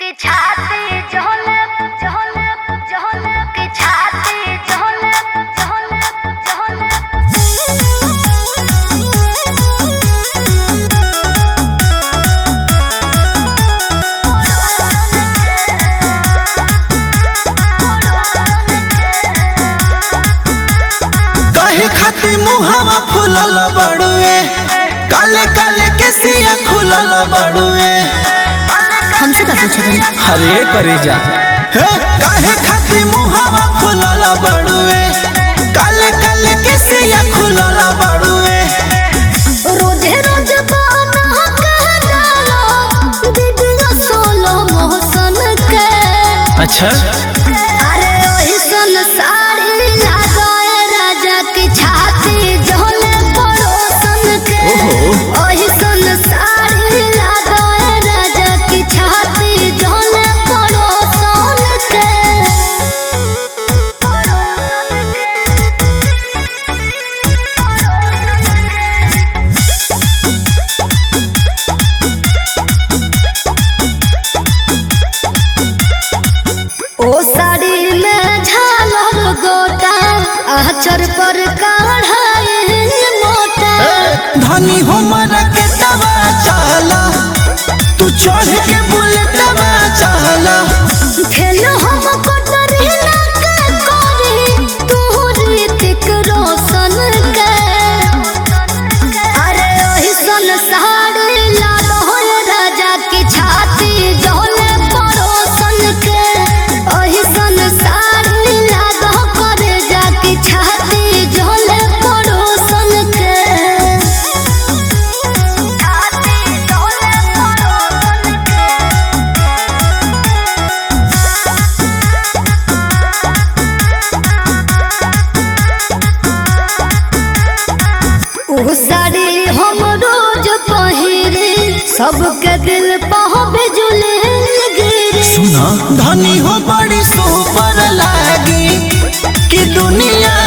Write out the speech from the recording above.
की छाती झोले झोले झोले की छाती झोले झोले कहे खाती मुहावा फुलल बड़ुए काले काले केसिया खुलल बड़ुए हमसे का पूछे रही हरे करे जा हे काहे खाती मुहावा फुलल बड़ुए काले काले केसिया खुलल बड़ुए रोजे रोज बाना कह डालो दीदिया सोलो मोहसन के अच्छा अरे ओही सन साड़ी लगाए राजा की छाती झोले पड़ोसन के ओहो। ओही सन साड़ी लगाए राजा की छाती झोले पड़ोसन के ओ साड़ी में झालर गोटा आचर पर काढ़ाए मोटा धनी हमर के दवा चाला तू चढ़ के बुलेटवा चाला खेल हम कटरी ना के करी तू ऋतिक रोशन के अरे ओही सन साड़ी लाल होय राजा की छाती झोले परोसन के ओही सन साड़ी लाल करे जा की छाती झोले परोसन के छाती झोले पड़ोसन के उ साड़ी हम रोज पहिरे सबके दिल पह बिजुले गिरे सुना धनी हो बड़ी सुपर लागी कि दुनिया